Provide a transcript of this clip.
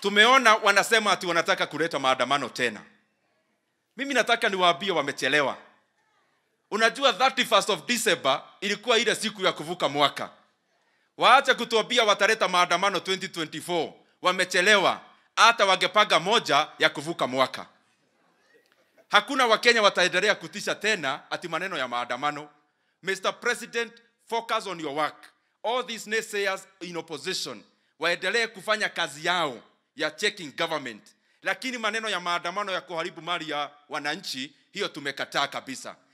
tumeona wanasema ati wanataka kuleta maandamano tena mimi nataka niwaambie wamechelewa unajua 31st of december ilikuwa ile siku ya kuvuka mwaka waache kutuambia wataleta maandamano 2024 wamechelewa hata wangepanga moja ya kuvuka mwaka hakuna wakenya wataendelea kutisha tena ati maneno ya maandamano mr president focus on your work all these naysayers in opposition waendelee kufanya kazi yao ya checking government lakini maneno ya maandamano ya kuharibu mali ya wananchi hiyo tumekataa kabisa